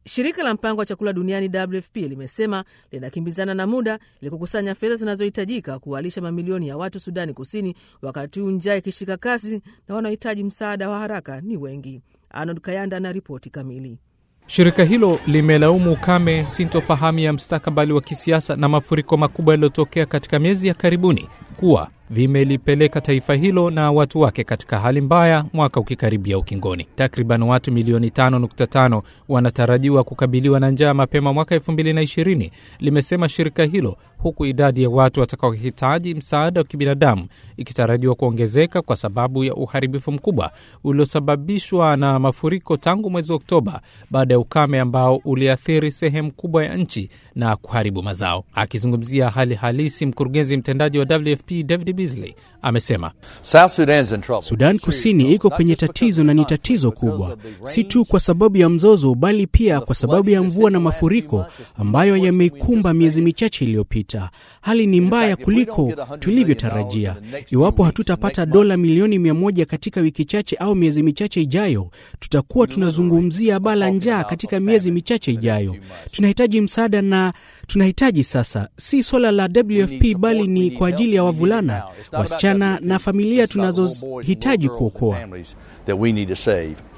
Shirika la mpango wa chakula duniani WFP limesema linakimbizana na muda ili kukusanya fedha zinazohitajika kuwalisha mamilioni ya watu Sudani Kusini, wakati huu njaa ikishika kasi na wanaohitaji msaada wa haraka ni wengi. Arnold Kayanda na ripoti kamili. Shirika hilo limelaumu ukame, sintofahamu ya mstakabali wa kisiasa na mafuriko makubwa yaliyotokea katika miezi ya karibuni kuwa vimelipeleka taifa hilo na watu wake katika hali mbaya, mwaka ukikaribia ukingoni. Takriban watu milioni 5.5 wanatarajiwa kukabiliwa na njaa mapema mwaka 2020, limesema shirika hilo, huku idadi ya watu watakaohitaji msaada wa kibinadamu ikitarajiwa kuongezeka kwa sababu ya uharibifu mkubwa uliosababishwa na mafuriko tangu mwezi Oktoba baada ya ukame ambao uliathiri sehemu kubwa ya nchi na kuharibu mazao. Akizungumzia hali halisi, mkurugenzi mtendaji wa WFP David Beasley amesema Sudan Kusini iko kwenye tatizo na ni tatizo kubwa, si tu kwa sababu ya mzozo, bali pia kwa sababu ya mvua na mafuriko ambayo yameikumba miezi michache iliyopita. Hali ni mbaya kuliko tulivyotarajia. Iwapo hatutapata dola milioni mia moja katika wiki chache au miezi michache ijayo, tutakuwa tunazungumzia baa la njaa katika miezi michache ijayo. Tunahitaji msaada na tunahitaji sasa, si swala la WFP bali ni kwa ajili ya wavulana, wasichana na familia tunazohitaji kuokoa.